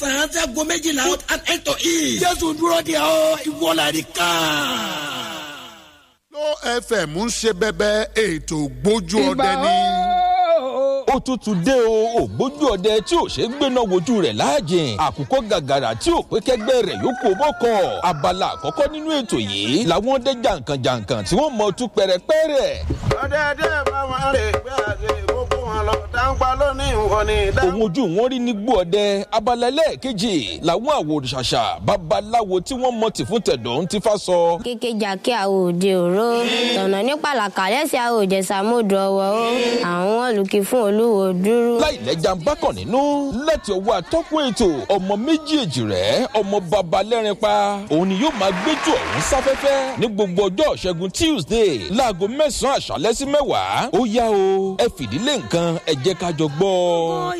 mẹ́sàn-án sẹ́gun méjìlá and eight to eat. jésù dúró de ọ ìwọlẹ̀ ká. ló fm ń ṣe bẹbẹ ètò gbójú ọdẹ ní. ó tútù dé o ògbójú ọdẹ tí ò ṣe gbéná wojú rẹ̀ láàjìn àkùkọ gàgàrà tí ò pé kẹgbẹ́ rẹ̀ yóò kó bọ́kọ̀ abala àkọ́kọ́ nínú ètò yìí làwọn ọdẹ jàǹkànjàǹkàn tí wọ́n mọ tú pẹ̀rẹ̀pẹ̀rẹ̀. ọ̀dẹ̀dẹ̀ bá wọn rè gbé àgbè gbogbo wọn lọ dáńpá lónìí wọn ni. òun ojú wọn rí ní gbó ọdẹ abala ẹlẹ́ẹ̀kejì làwọn àwòrán-ṣàṣà babaláwo tí wọ́n mọ tì fún tẹ̀dọ̀ ń ti fa sọ. kékejà kí àwọn òde òró tọ̀nà ní pàlàkà lẹ́sẹ̀ àwọn òjẹ̀sà mọ́dù ọwọ́ ó àwọn olùkí fún olúwo dúró. láìlẹ́jà ń bá kàn nínú láti ọwọ́ atọ́kùn ètò ọmọ méjèèjì rẹ̀ ọmọ baba lẹ́rin pa òun ni yóò máa gbẹ́jọ́ ọ̀hún sáfẹ́fẹ́ ní gbogbo ọjọ́ ṣẹ́gun tuesday láago mẹ́sàn-án àṣálẹ́ sí mẹ́wàá ó yá o ẹ fìdílé nǹkan ẹ jẹ́ ká jọ gbọ́.